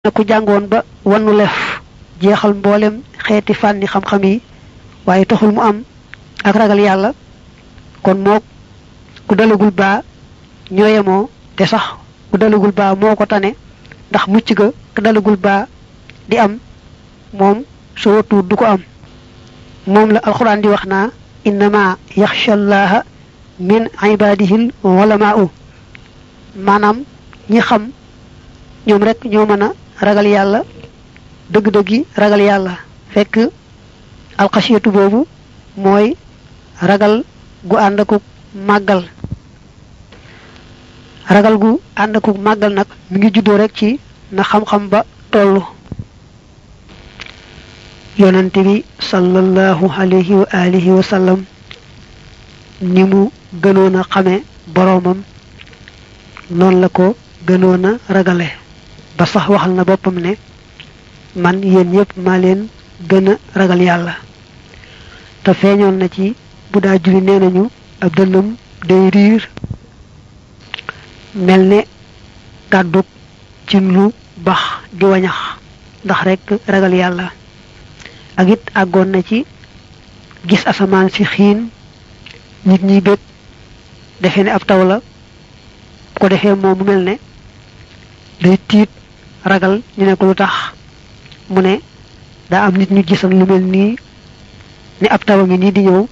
na ku jàngoon ba wannu lef jeexal mboolem xeeti fànni xam-xam yi waaye taxul mu am ak ragal yàlla kon mook ku dalagul baa ñooyemoo te sax ku dalagul baa moo ko tane ndax mucc ga ku dalagul baa di am moom su watuut du ko am moom la alxuraan di wax naa innama yaxsha llaha min ibadihil ulamaau maanaam ñi xam ñoom rek ñoo mën a ragal yàlla dëgg-dëggi ragal yàlla fekk alxasiyatu boobu mooy ragal gu ànd akuk màggal ragal gu ànd akuk màggal nag mi ngi juddoo rek ci na xam-xam ba tollu yonante bi sallallahu alayhi wa alihi wa sallam ni mu gënoon a xame boroomam noonu la ko gënoon a ragale ba sax waxal na boppam ne man yéen ñëpp maa leen gën a ragal yàlla te feeñoon na ci bu daa julli nee nañu ab dënnam day riir mel ne kàddug ci lu bax di wañax ndax rekk ragal yàlla ak it àggoon na ci gis asamaan si xiin nit ñi bég defe ne ab taw la ko defee moom mu mel ne day tiit ragal ñu ne ko lu tax mu ne daa am nit ñu gisan lu mel nii ne ab taw a ngi nii di ñëw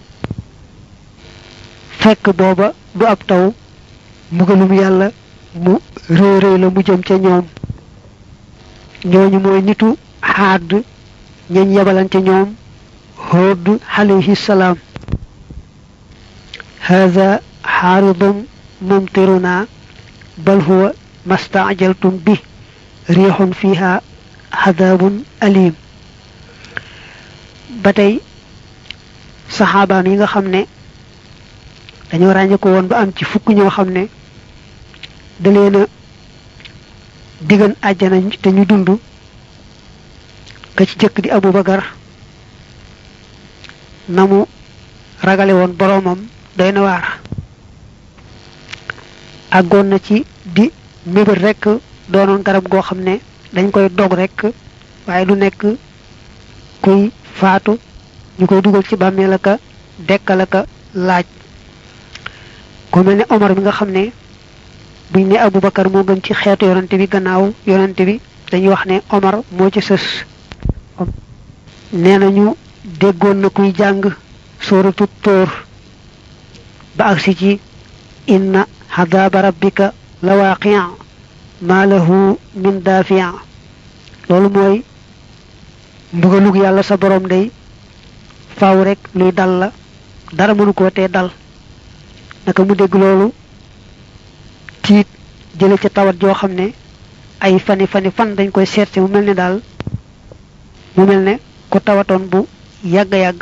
fekk booba du ab taw mbugalum yàlla mu rëy rëy la mu jëm ca ñoom ñooñu mooy nitu xaad ñeñ yabalante ñoom Hóod alayhi salaam haza xaaridum mumtiruna bal huwa mastaajaltum bi riixun fiha xadaabun alim ba tey saxaabaan yi nga xam ne dañoo ràññe ko woon ba am ci fukk ñoo xam ne da leen a digan àjjana te ñu dund ka ci jëkk di Abu Bakar na mu ragale woon boroomam doy na waar àggoon na ci di mébét rekk doonoon garab goo xam ne dañ koy dog rekk waaye du nekk kuy faatu ñu koy dugal ci bàmmeel aka dekkal aka laaj ku mel ne Omar bi nga xam ne buñ ne Abu Bakar moo gën ci xeetu yonante bi gannaaw yonante bi dañuy wax ne Omar moo ci sës nee nañu déggoon na kuy jàng sóoratu tóor ba agsi ci inna xadaaba rabbika la waaqia maa lahu min daafia loolu mooy mbugalug yàlla sa borom day faaw rek luy dal la dara mënu koo tee dal naka mu dégg loolu tiit jële ca tawat joo xam ne ay fani fani fan dañ koy seet si mu mel ne daal mu mel ne ku tawatoon bu yàgg yàgg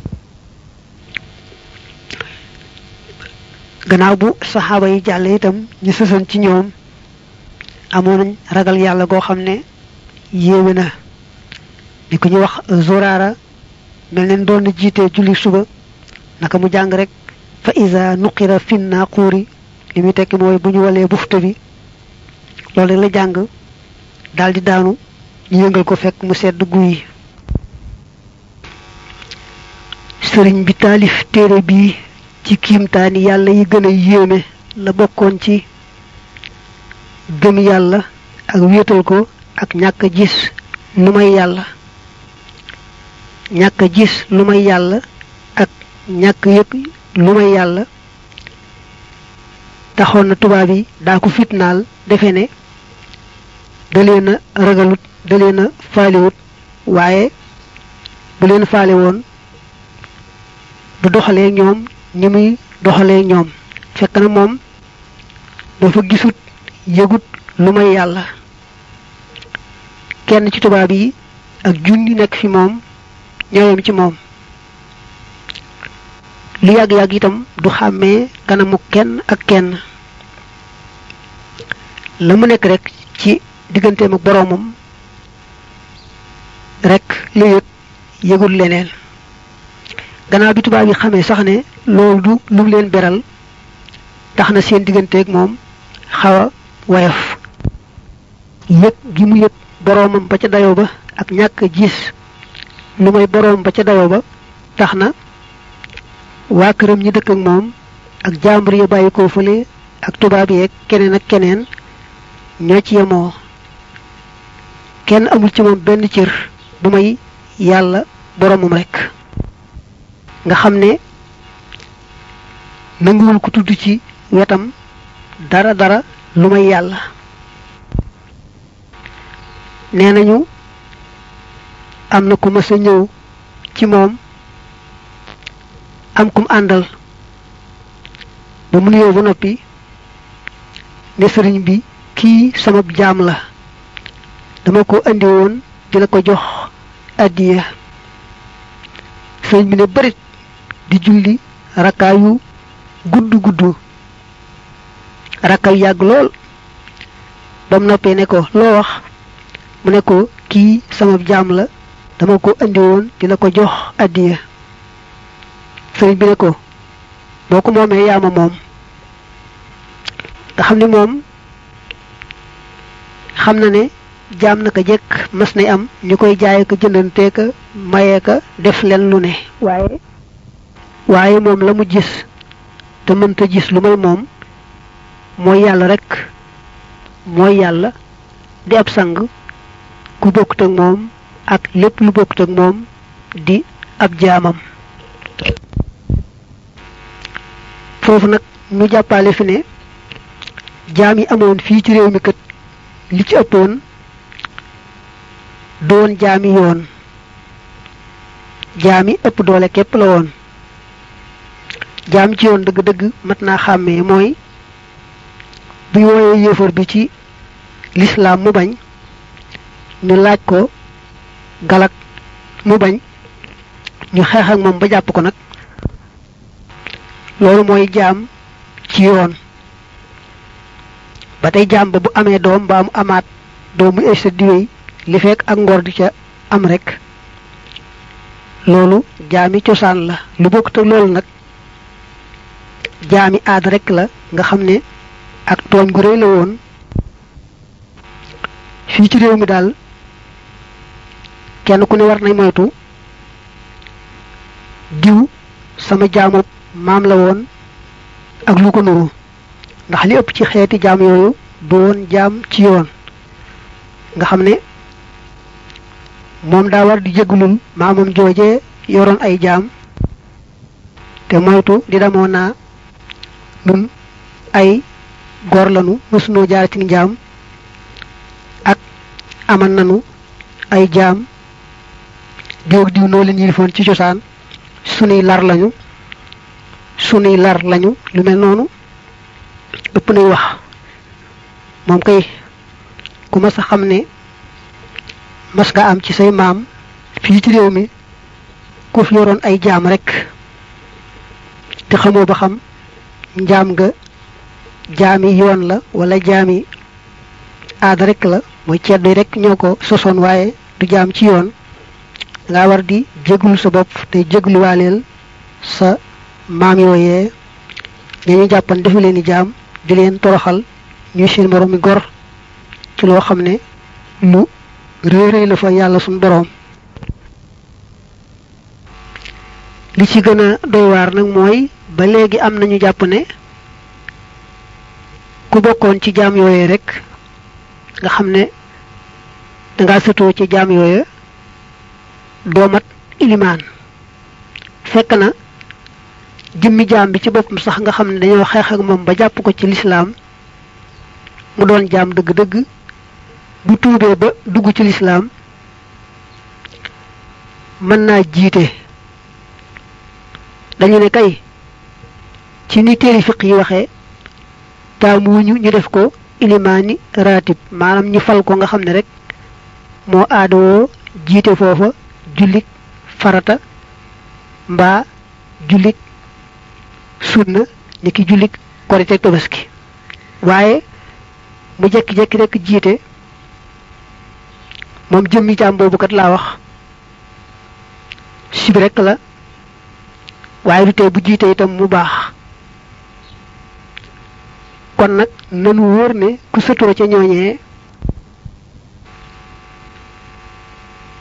gannaaw bu saxaaba yi jàll itam ñu sësoon ci ñoom amoon nañ ragal yàlla goo xam ne yéeme na ni ko ñu wax zoraara mel neen doon na jiitee julli suba naka mu jàng rek fa isa nuqira fin naaquuri li muy tekki mooy bu ñu walee bufta bi loolu rek la jàng daal di daanu ñu yëngal ko fekk mu sedd guy sëriñ bi taalif téere bii ci kiimtaani yàlla yi gën a yéeme la bokkoon ci gëm yàlla ak wéetal ko ak ñàkk a gis lu may yàlla ñàkk a gis lu may yàlla ak ñàkk yëg lu may yàlla taxoon na tubaab yi daa ko fitnaal defe ne da leen a ragalut da leen a faaliwut waaye bu leen faale woon du doxalee ñoom ni muy doxalee ñoom fekk na moom dafa gisut yëgut lu may yàlla kenn ci tubaab yi ak junni nekk fi moom ñooyam ci moom lu yàgg-yàgg itam du xàmmee kanamu kenn ak kenn la mu nekk rek ci digganteem ak boroomam rek lu yëg yëgul leneen gannaaw bi tubaab yi xamee sax ne loolu du lu mu leen beral tax na seen digganteeg moom xaw a woyof yëg gi mu yëg boroomam ba ca dayoo ba ak ñàkk gis lu may boroom ba ca dayoo ba tax na waa këram ñi dëkk ak moom ak jàmbur ya bàyyi koo fële ak tubaab yeeg keneen ak keneen ñoo ci yemoo kenn amul ci moom benn cër bu may yàlla boroomam rekk nga xam ne nanguwul ko tudd ci wetam dara dara lu may yàlla nee nañu am na ku mës a ñëw ci moom am kum àndal ba mu nuyoo ba noppi ne sëriñ bi kii sama jaam la dama ko andi woon di la ko jox addiya sëriñ bi ne bërit di julli rakkaa yu gudd gudd rakka yu yàgg lool ba mu noppee ne ko loo wax mu ne ko kii sama jaam la dama ko andi woon di la ko jox addiya sëriñ bi ne ko boo ko moomee yaama moom nga xam ni moom xam na ne jaam naka jekk mas nay am ñu koy jaay ko jëndantee ka mayee ka def leen lu ne waaye waaye moom la mu gis te mënta gis lu may moom mooy yàlla rek mooy yàlla di ab sang ku bokkut ak moom ak lépp lu bokkut ak moom di ab jaamam foofu nag ñu jàppale fi ne jaam yi amoon fii ci réew mi kat li ci ëppoon doon jaami yoon jaami ëpp doole képp la woon jaam ci yoon dëgg-dëgg mat naa xàmmee mooy bi wooyee yéefar bi ci lislaam mu bañ ñu laaj ko galak mu bañ ñu xeex ak moom ba jàpp ko nag loolu mooy jaam ci yoon ba tey jaam ba bu amee doom ba mu amaat doom mu ay sa diwéy li fekk ak ngor di ca am rek loolu jaami cosaan la lu bokkut ak loolu nag jaami aada rek la nga xam ne ak tooñ gu rëy la woon fii ci réew mi daal kenn ku ne war nañ moytu diw sama jaamu maam la woon ak lu ko nuru ndax li ëpp ci xeeti jaam yooyu du woon jaam ci yoon nga xam ne moom daa war di jégalul maamam joojee yoroon ay jaam te moytu di damoo naa nun ay góor lanu mësunoo jaar ci njaam ak aman nanu ay jaam diw ak diw noo leen yilifoon ci cosaan sunuy lar lañu sunuy lar lañu lu mel noonu ëpp nay wax moom kay ku mas a xam ne mas nga am ci say maam fii ci réew mi ku fi yoroon ay jaam rek te xamoo ba xam njaam nga jaami yoon la wala jaami aada rek la mooy ceddo rek ñoo ko sosoon waaye du jaam ci yoon nga war di jéglu sa bopp te jégluwaaleel sa maam yooyee dañuy jàppan defu leen i jaam di leen toroxal ñuy seen borom mi gor ci loo xam ne lu réeréy la fa yàlla suñ boroom li ci gën a doy waar nag mooy ba léegi am nañu jàpp ne ku bokkoon ci jaam yooye rek nga xam ne danga sëtoo ci jaam yooye doomat ilimaan fekk na jëmmi jaam bi ci boppam sax nga xam ne dañoo xeex ak moom ba jàpp ko ci lislaam mu doon jaam dëgg-dëgg bu tuubee ba dugg ci lislaam mën naa jiite dañu ne kay ci ni téeri fiq yi waxee taamuñu ñu def ko ilimaani raatib maanaam ñu fal ko nga xam ne rek moo aadawoo jiite foofa jullik farata mbaa jullik sunna ni ki jullik korite tabaski waaye mu jekki-jekki rek jiite moom jëmmi jaam boobu kat laa wax sib rek la waaye du tee bu jiite itam mu baax kon nag nanu wóor ne ku sëtoo ca ñooñee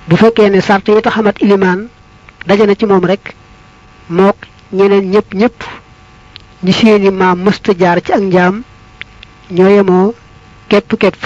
bu fekkee ne sart yi taxamat ilimaan daje na ci moom rek mook ñeneen ñëpp ñëpp ñi seeni maam mësta jaar ci ak njaam ñoo yemoo képp képp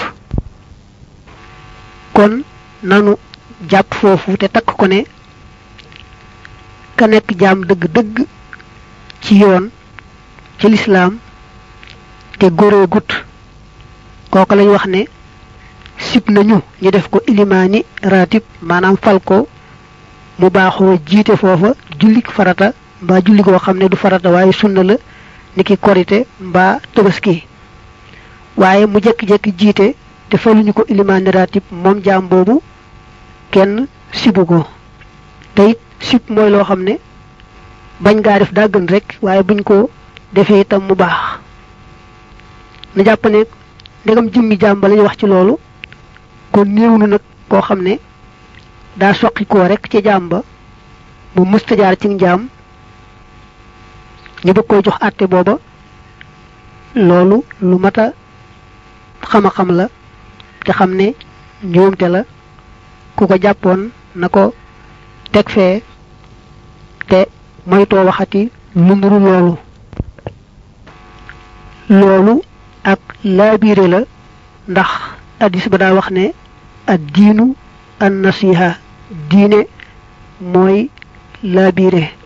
kon nanu jàpp foofu te takk ko ne ka nekk jaam dëgg-dëgg ci yoon ci lislaam te góoree gut kooku lañ wax ne sib nañu ñu def ko ilimaani ratib maanaam fal ko mu baaxoo jiite foofa jullik farata mbaa julli koo xam ne du farata waaye sunna la niki korite mbaa tabaski waaye mu jekki-jekki jiite te faluñu ko ilimaani ratib moom jaam boobu kenn sibu ko te it sib mooy loo xam ne bañ ngaa def daa gën rek waaye buñ ko defee itam mu baax na jàpp ne ndegam jëmmi jaam ba lañu wax ci loolu kon néew nu nag koo xam ne daa soqi koo rek ci jaam ba mu mësta jaar ci njaam ñu bëgg koy jox àtte booba loolu lu mata xama xam la te xam ne njuumte la ku ko jàppoon na ko teg fee te moytoo waxati lu nuru loolu loolu ak laabiire la ndax addis ba daa wax ne ad diinu an nasiha diine mooy laabiire